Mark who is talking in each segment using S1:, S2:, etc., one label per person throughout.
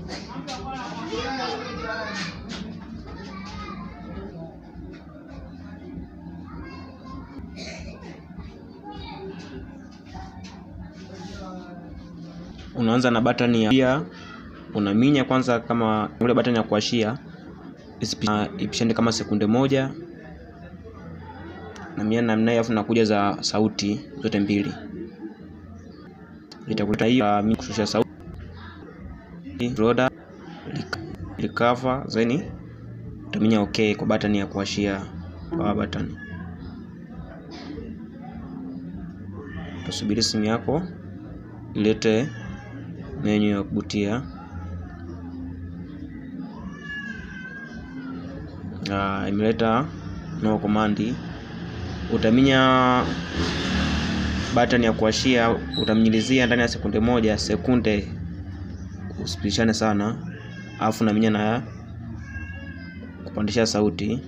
S1: Unaanza na batani ya pia, unaminya kwanza kama ile batani ya kuashia ipishane kama sekunde moja na mia namna hiyo, afu nakuja za sauti zote mbili itakuleta hiyo mimi kushusha sauti loader recover zeni utaminya okay kwa batani ya kuashia power button. Utasubiri simu yako ilete menyu ya kubutia. Uh, imeleta no command. Utaminya button ya kuashia, utamnyilizia ndani ya sekunde moja, sekunde usipishane sana, alafu naminya na kupandisha sauti.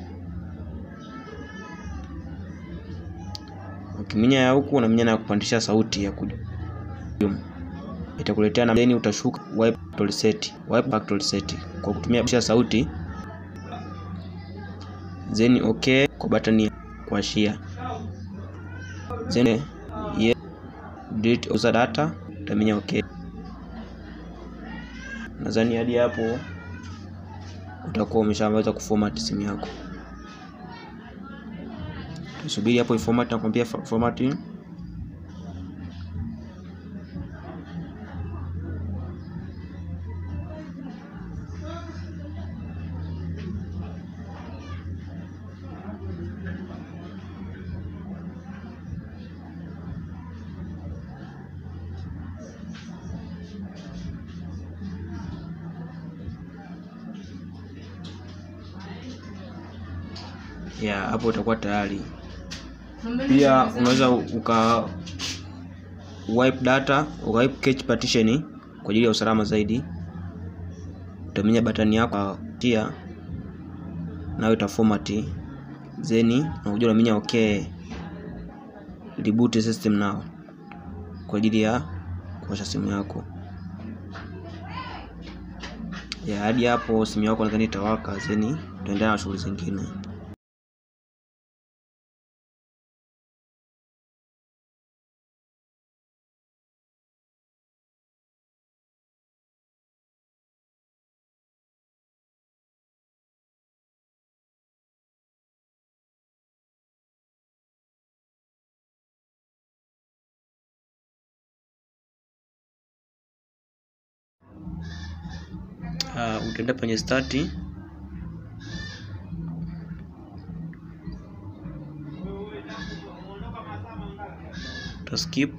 S1: Ukiminya ya huku unaminya na kupandisha sauti ya kudu itakuletea na then utashuka wipe factory set, wipe factory set kwa kutumia bisha sauti then okay kwa button ya kuashia then yeah, delete user data utaminya okay. Nadhani hadi hapo utakuwa umeshaweza kuformat simu yako. Tusubiri hapo iformat, nakwambia formatting ya hapo utakuwa tayari. Pia unaweza uka wipe data uka wipe cache partition kwa ajili ya usalama zaidi. Utaminya batani yako tia nayo ita format then unakuja unaminya okay, reboot system now kwa ajili ya kuwasha simu yako ya hadi hapo simu yako nadhani itawaka, then utaendelea na shughuli zingine. Uh, utaenda kwenye start uta skip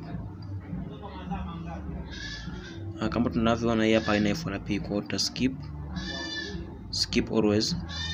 S1: uh, kama tunavyoona hii hapa ina FRP kwa uta skip skip always